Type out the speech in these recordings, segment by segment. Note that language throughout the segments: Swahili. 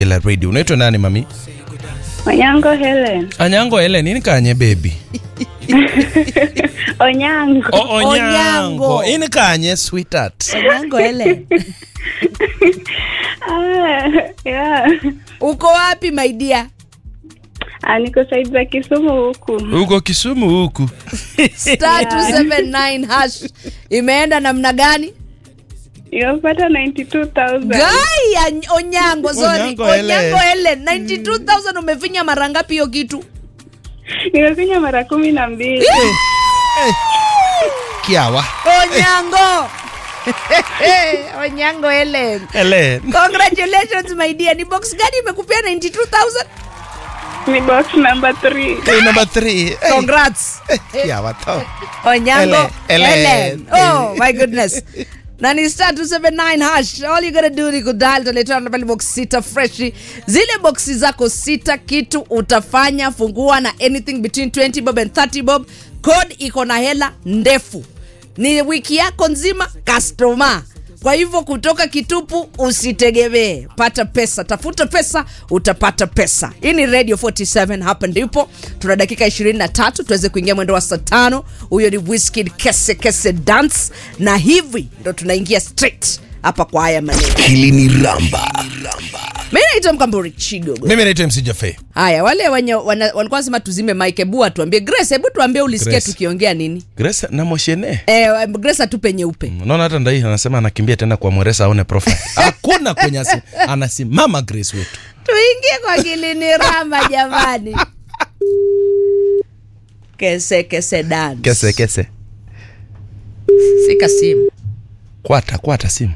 la radio. Unaitwa nani mami? Onyango Helen. Anyango Helen, nini kanye baby? Onyango. O, onyango. Onyango. Ini kanye sweetheart. Onyango ele. Ah, yeah. Uko wapi my dear? Ah, niko side za Kisumu huku. Uko Kisumu huku. Star 279 hash. Imeenda namna gani? Nimepata 92,000. Gai ya Onyango, sorry. Onyango Onyango, Helen. ele. 92,000 umefinya mara ngapi hiyo kitu? Nimekunywa mara kumi na mbili. Kiawa. Onyango. Onyango Helen. Helen. Congratulations my dear. Ni box gani imekupea 92,000? Ni box number 3. Hey, number three. Hey. Congrats. Kiawa to. Onyango Helen. Helen. Oh my goodness. na ni star 279 hash all you gotta do ni kudal tuletana pale box sita freshi zile boxi zako sita kitu utafanya fungua na anything between 20 bob and 30 bob code iko na hela ndefu ni wiki yako nzima customer kwa hivyo kutoka kitupu usitegemee pata pesa tafuta pesa utapata pesa hii ni radio 47 hapa ndipo tuna dakika 23 tuweze kuingia mwendo wa saa tano huyo ni Wizkid kese kese dance na hivi ndo tunaingia straight hapa kwa haya maneno Kilini Ramba. mi naitwa mkamburi chigogo Mimi naitwa MC Jaffe. haya wale wenye wana- walikuwa nasema tuzime mike hebu atuambie grace hebu tuambie ulisikia Grace. tukiongea nini Grace na Moshene. eh, grace atupe nyeupe Unaona hata ndai anasema anakimbia tena kwa Mweresa aone profile. Hakuna kwenye asi, anasimama Grace wetu. tuingie kwa kilini rama jamani kese kese dance Kese kese. sika simu Kwata kwata simu.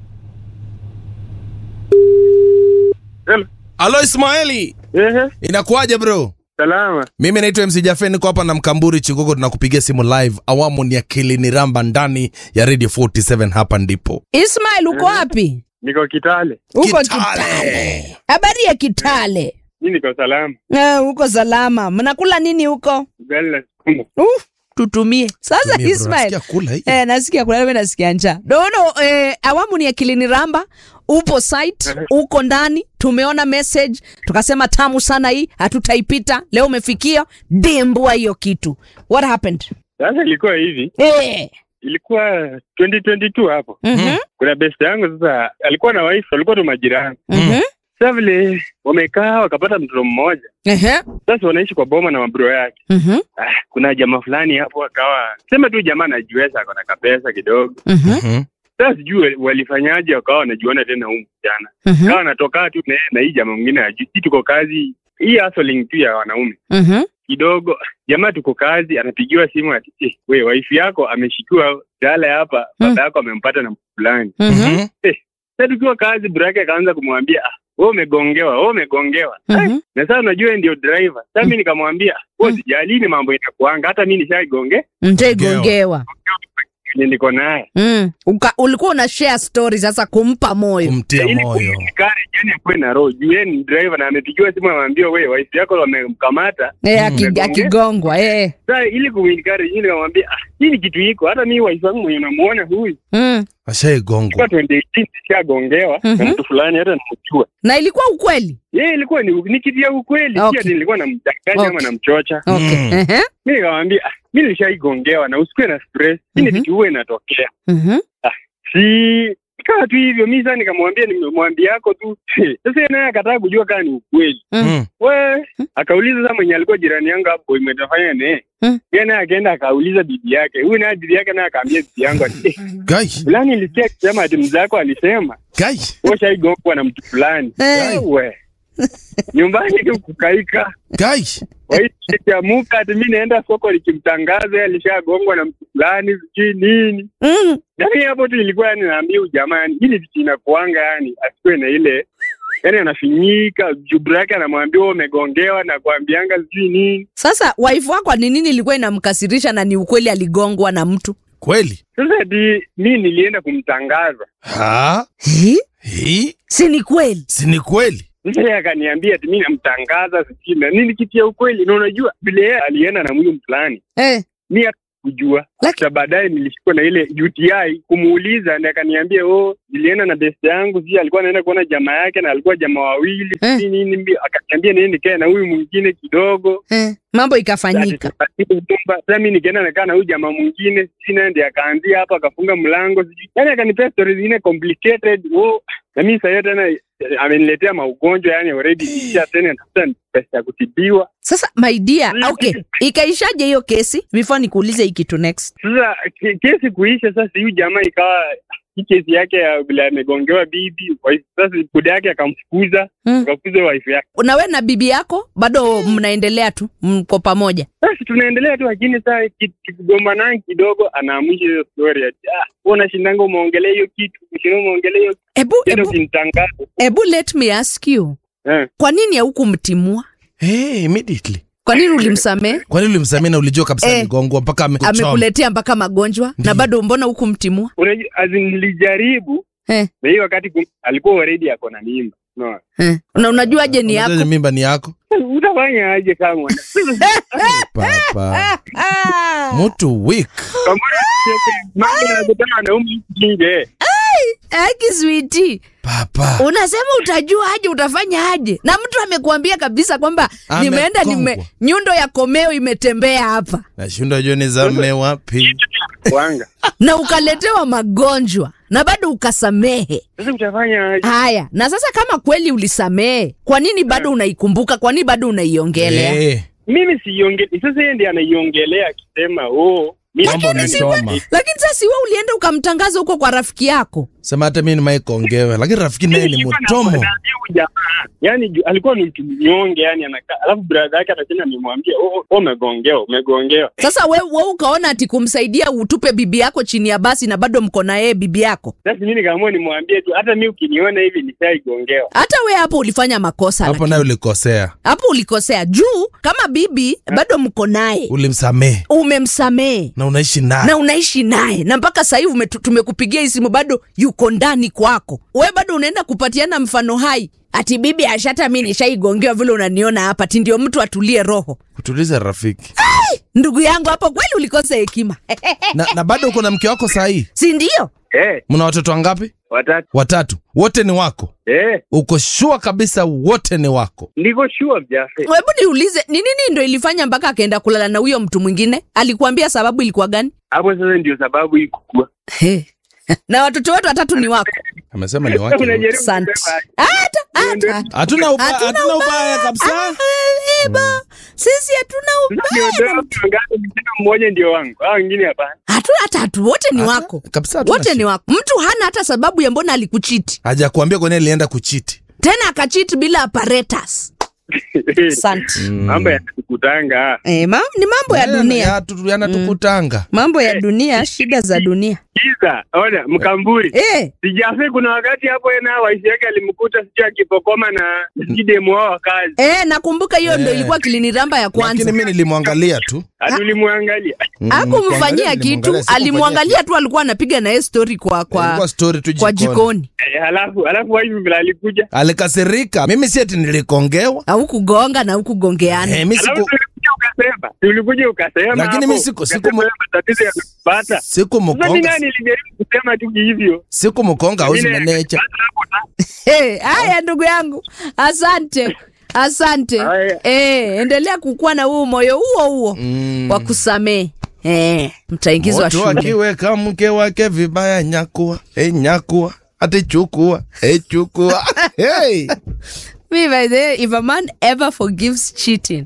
Hello. Alo Ismaili. Ehe, Inakuwaje bro? salama. Mimi naitwa MC Jaffe niko hapa na Mkamburi Chigogo tunakupigia simu live. Awamu ni ya Kilini Ramba ndani ya Radio 47 hapa ndipo. ismail uko wapi Niko Kitale. uko Kitale. kitale habari ya kitale Mimi niko salama. Eh, uko salama mnakula nini huko Ugali na sukuma. uh, tutumie sasa Tumie bro, ismail nasikia kula hii. Eh, nasikia kuna mimi nasikia njaa. Dono eh, awamu ni ya Kilini Ramba. Upo site, uko ndani, tumeona message, tukasema tamu sana hii, hatutaipita. Leo umefikia dembua hiyo kitu. What happened? Sasa ilikuwa hivi, Eh. ilikuwa 2022 hapo. Mhm. Kuna best yangu sasa alikuwa na wife, walikuwa tu majirani. Mhm. Sasa vile wamekaa wakapata mtoto mmoja. Ehe. Sasa wanaishi kwa boma na mabro yake. Mhm. Ah, kuna jamaa fulani hapo akawa sema tu jamaa anajiweza akona kapesa kidogo. Mhm. Mhm. Sasa sijui walifanyaje wakawa wanajuana tena huyu msichana. Mhm. Kawa anatoka tu na, na hii jamaa mwingine ajui. Sisi tuko kazi hii hustling tu ya wanaume. Mhm. kidogo jamaa tuko kazi anapigiwa simu ati "Eh, we waifu yako ameshikiwa dala hapa Mm. baba yako amempata na mtu fulani Mhm. Mhm. sasa tukiwa kazi brake akaanza kumwambia ah wewe umegongewa wewe umegongewa Mhm. Eh, na sasa unajua yeye ndio driver sasa mimi nikamwambia wewe sijalini mambo inakuanga hata mimi nishaigonge Mtaigongewa. ni niko naye Mm. Uka, ulikuwa una share story sasa kumpa moyo. Kumtia ili moyo. kumkare jani akuwe na roho juu yeye ni driver na amepigiwa simu amwambia wewe waifu yako wamemkamata Eh, aki- Umegonge- akigongwa. Eh. sasa ili kumkare yeye nikamwambia ah hii ni kitu iko hata mimi waifu yangu mwenye unamuona huyu Mm. Ashaigongwa. 2018 nishagongewa Mhm. na mtu fulani hata namjua. Na ilikuwa ukweli. Yeye ilikuwa ni, ni kitu ya ukweli, Okay. si ati nilikuwa namdanganya ama Okay. namchocha. Okay. Mm. Ehe. Mimi nikamwambia ah, mimi nilishaigongewa na usikuwe na stress. Hii ni Mhm. kitu huwa inatokea. Mhm. Si kaa tu hivyo, mimi sasa nikamwambia nimemwambia yako tu. Sasa yeye naye akataa kujua kama ni ukweli. Mm. We, akauliza sasa mwenye alikuwa jirani yangu hapo imetafanya naye. Mm. Yeye naye akaenda akauliza bibi yake. Huyu naye bibi yake naye akaambia bibi yangu ati, "Eh, Gai. fulani nilisikia akisema ati mzee wako alisema Gai. washaigongwa na mtu fulani Eh. we nyumbani tu kukaika Gai. waikiamuka ati mi naenda soko likimtangaza yeye alishagongwa na mtu fulani sijui nini Mm. yani hapo tu ilikuwa yani naambia ujamaa yani hili vitu inakuanga yani asikuwe na ile yani anafinyika jubra yake anamwambia wewe umegongewa na kuambianga sijui nini Sasa wife wako ni nini ilikuwa inamkasirisha na ni ukweli aligongwa na mtu? Kweli? sasa ati mi nilienda kumtangaza Ha? Hi? Hii? Si ni kweli? Si ni kweli? sasa yeye akaniambia ati mi namtangaza sijui na nini kitu ya ukweli na unajua vile yeye alienda na huyu fulani Eh. mi kujua Laki- hata baadaye nilishikwa na ile UTI kumuuliza ndiye akaniambia oh nilienda na best yangu sijui alikuwa anaenda kuona jamaa yake na alikuwa jamaa wawili Eh. sijui nini mbi- akaniambia niende nikae na huyu mwingine kidogo eh, mambo ikafanyika sasa mi nikaenda nakaa na huyu jamaa mwingine sina ndi akaanzia hapo akafunga mlango sijui yani akanipea stori zingine complicated oh, na mi sahio tena eh, ameniletea maugonjwa yani already nisha tena natafuta pesa ya kutibiwa sasa my dear okay ikaishaje hiyo kesi before nikuulize hii kitu next sasa ke- kesi kuisha sasa huyu jamaa ikawa hii kesi yake ya vile amegongewa bibi wife- sasa buda yake akamfukuza Mm. akafukuza wife yake na we na bibi yako bado mnaendelea tu mko pamoja basi tunaendelea tu lakini saa kigombanani kidogo anaamusha hiyo story ati ah wewe unashindanga umeongelea hiyo kitu ushinda umeongelea hiyo ebu, tena ebu, ukinitangaza ebu let me ask you eh kwa nini haukumtimua hey, immediately kwa nini ulimsamehe kwa nini ulimsamia na ulijua kabisa Eh. aligongwa mpaka amekuchoma amekuletea mpaka magonjwa na Ndiyo. bado mbona hukumtimua unajua as in nilijaribu eh, na hiyo wakati kum- alikuwa already ako na mimba no eh. na unajuaje ni Unajua yako mimba ni yako utafanya aje kama mwana papa Ah. mtu weak kama mambo yanakutana wanaume nje Aki switi papa unasema utajua aje utafanya aje na mtu amekuambia kabisa kwamba nimeenda nime, Amekongwa. nyundo ya komeo imetembea hapa nashinda jua nizame wapi wanga na ukaletewa magonjwa na bado ukasamehe sasa utafanya aje haya na sasa kama kweli ulisamehe kwa nini bado unaikumbuka kwa nini bado unaiongelea Eh, mimi siionge sasa yeye ndiye anaiongelea akisema oh mimi mambo nani- nisoma lakini sasa si we ulienda ukamtangaza huko kwa rafiki yako sema hata mi nimaikongewe lakini rafiki naye ni Nilikuwa mtomo nakwambia huyu jamaa yani ju- alikuwa ni mtu mnyonge yani anakaa alafu brother yake atasema nimwambia oh, oh, umegongewa umegongewa sasa we, we ukaona ati kumsaidia utupe bibi yako chini ya basi na bado mko na yeye bibi yako sasa mimi nikaamua nimwambie tu hata mi ukiniona hivi nishaigongewa hata we hapo ulifanya makosa hapo lakini. naye ulikosea hapo ulikosea juu kama bibi bado mko naye ulimsamehe umemsamehe na unaishi naye na unaishi naye na mpaka sasa hivi umetu- tumekupigia hii simu bado yuko ndani kwako we bado unaenda kupatiana mfano hai ati bibi ashata mi nishaigongewa vile unaniona hapa ti ndio mtu atulie roho kutuliza rafiki ndugu yangu hapo kweli ulikosa hekima na, na bado uko na mke wako sahii si ndio eh mna watoto wangapi watatu watatu wote ni wako eh uko shua kabisa wote ni wako ndiko sure mjafe hebu niulize ni nini ndo ilifanya mpaka akaenda kulala na huyo mtu mwingine alikuambia sababu ilikuwa gani hapo sasa ndio sababu hii kukua He. na watoto wetu watatu ni wako amesema ni wake wote. Unajaribu asante kusema aje? hata hata hatuna uba- Hatuna hatuna ubaya kabisa Ah, eba, sisi hatuna Sasa ubaya niondoe watu wangapi? Nikisema mmoja ndio wangu hao wengine hapana hatu hata hatu wote ni Hata- wako kabisa hatuna wote ni shida. wako mtu hana hata sababu ya mbona alikuchiti hajakuambia kwa nini alienda kuchiti tena akachiti bila apparatus asante mambo yanakutanga eh, ma, ni mambo ya dunia yanatukutanga mambo ya dunia shida za dunia kiza ona mkamburi eh, sijafe kuna wakati hapo na waisi yake alimkuta sijui akipokoma na kidemu wao wa kazi eh, nakumbuka hiyo ndo Eh. ilikuwa kiliniramba ya lakini kwanza mi nilimwangalia tu hatulimwangalia Mm, akumfanyia kuangalia, kitu nilimwangalia, sikumfanyia alimwangalia tu alikuwa anapiga naye story kwa kitu. Ilikuwa kwa, story tu kwa jikoni. jikoni Eh, halafu halafu waifu vile alikuja alikasirika mimi si ati nilikongewa au kugonga na hukugongeana eh, mi halafu siku tulikuja ukasema tulikuja ukasema Lakini hapo, mi siku- siku ukasema mu- matatizo yamepata sasa mi sikumkonga nani nilijaribu kusema tu hivyo sikumkonga Mimi- auzimenecha Sasa hapo na- Hey, haya ndugu yangu asante asante Haya. eh, endelea kukuwa na huu moyo huo huo Mm. wa kusamehe eh, mtaingizwa Mtu shule akiweka mke wake vibaya nyakua hey, nyakua ati chukua hey, chukua hey. Me, by the way, if a man ever forgives cheating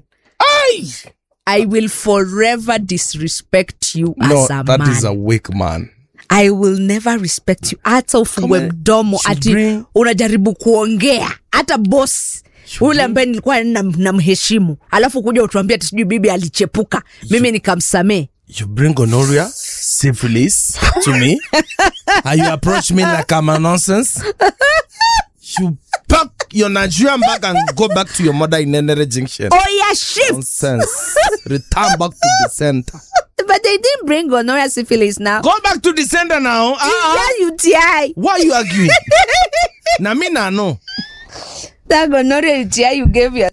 I will forever disrespect you no, as a that man. is a weak man I will never respect you. Hata ufungue Kama mdomo should ati bring- unajaribu kuongea hata boss ule ambaye nilikuwa nam- namheshimu alafu kuja utuambia ati sijui bibi alichepuka mimi nikamsamee you bring gonorrhea syphilis to me and you approach me like I'm a nonsense you pack your Nigerian bag and go back to your mother in Nenere Junction oya shift nonsense return back to the center but they didn't bring gonorrhea syphilis now go back to the center now ah, yeah, UTI why you arguing na me na know that gonorrhea UTI you gave your